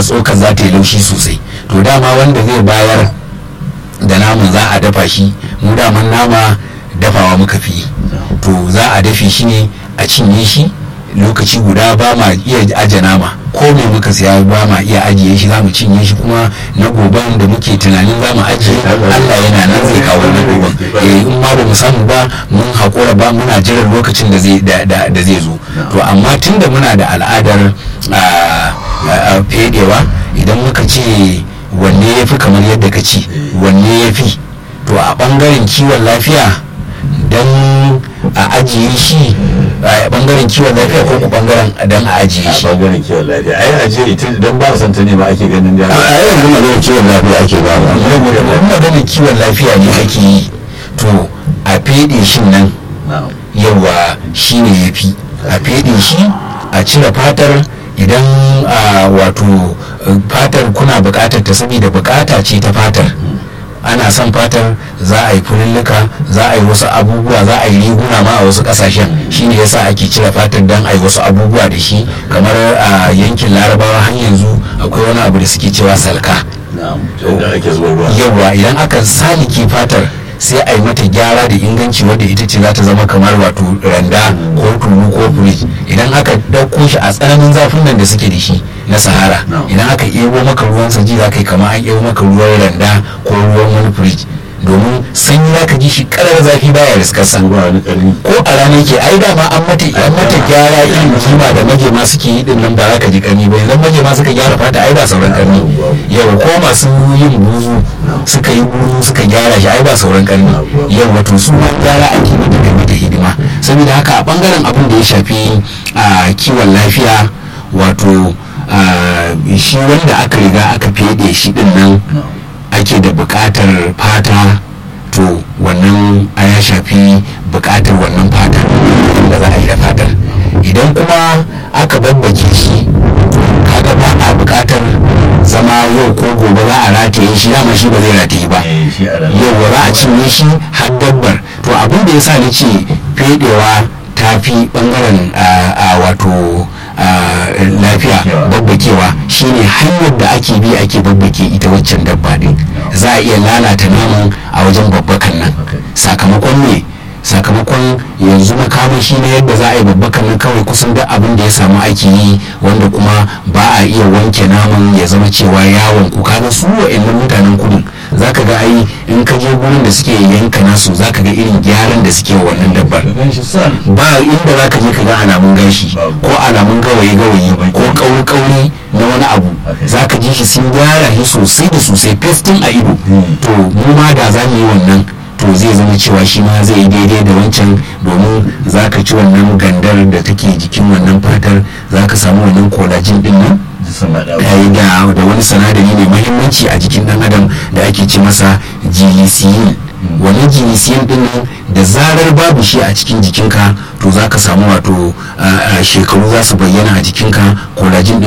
tsokar za ta yi laushi sosai to dama wanda zai bayar da naman za a dafa shi mu daman nama dafawa muka fi to za a dafe shi ne a cinye shi lokaci guda ba ma iya aje nama ko me muka siya ba ma iya ajiye shi za mu cinye shi kuma na goban da muke tunanin za mu ajiye Allah yana nan zai kawo na goban eh in ma ba mu samu ba mun haƙura ba muna jiran lokacin da zai da zai zo to amma tunda muna da al'adar fedewa idan muka ce wanne ya fi kamar yadda ka ci wanne ya fi to a ɓangaren kiwon lafiya don a ajiye shi a bangaren kiwon lafiya ko ku bangaren don a ajiye a shi bangaren kiwon lafiya ai ajiye ita don ba san ta ne ba ake ganin da a yanzu maganar kiwon lafiya ake ba ba saboda wani maganar kiwon lafiya ne ake yi to a fede shi nan yawa shi ne ya fi a fede shi a cire fatar idan a wato fatar kuna bukatar ta saboda bukata ce ta fatar ana son fatar za a yi fululluka za a yi wasu abubuwa za a yi riguna ma a wasu kasashen shine yasa ake cire fatar don a yi wasu abubuwa da shi kamar a yankin larabawa har yanzu akwai wani abu da suke cewa salka da ake zuwa ruwa yawa idan aka salike fatar sai a yi mata gyara da inganci wadda ita ce za ta zama kamar wato randa ko tulu ko firij idan aka ɗauko shi a tsananin zafin nan da suke da shi na sahara idan aka ebo maka ruwan saji za ka yi kamar an ebo maka ruwan randa ko ruwan wani firij domin sanyi za ka ji shi karar zafi baya riskarsa ba wani karni ko a rana ke ai dama an mata an mata gyara irin kima da magema suke yi din nan ba za ka ji karni ba yanzu magema suka gyara fata ai ba sauran karni yau ko masu yin buzu suka yi buzu suka gyara shi ai ba sauran karni yau wato su ma gyara ake mata da mata hidima saboda haka a bangaren abin da ya shafi a kiwon lafiya wato a, shi wanda aka riga aka fede shi din nan ake da buƙatar fata to wannan a ya shafi buƙatar wannan fata da za a yi da fatar idan kuma aka babbake shi kaga ba a buƙatar zama yau ko gobe za a rataye shi dama shi ba zai rataye ba eh shi a ranar yau za a cinye shi har dabbar to abin da ya sa ni ce fedewa ta fi bangaren a- a wato a, lafiya babbakewa shine hanyar da ake bi ake babbake ita waccan dabba din za a iya lalata naman a wajen babbakan nan sakamakon ne sakamakon yanzu makamashi na yadda za a yi babbakan nan kawai kusan duk abin da ya samu ake yi wanda kuma ba a iya wanke naman ya zama cewa yawon ku kaga su wa'annan mutanen kudin zaka ga ai in ka je gurin da suke yanka nasu zaka ga irin gyaran da suke wa wannan dabbar gan shi san ba inda za ka je ka ga alamun gashi ko alamun gawayi gawayi ko kauri kauri na wani abu za ka ji shi sun gyara shi sosai da sosai festin a ido to mu ma da za mu yi wannan to zai zama cewa shi ma zai yi daidai da wancan domin za ka ci wannan gandar da take jikin wannan fatar za ka samu wannan kolajin din nan sun haɗa ya yi da da wani sanadari mai mahimmanci a jikin dan adam da ake ce masa glycine wannan glycine din nan da zarar babu shi a cikin jikinka to za ka samu wato a- a shekaru za su bayyana a jikinka collagen din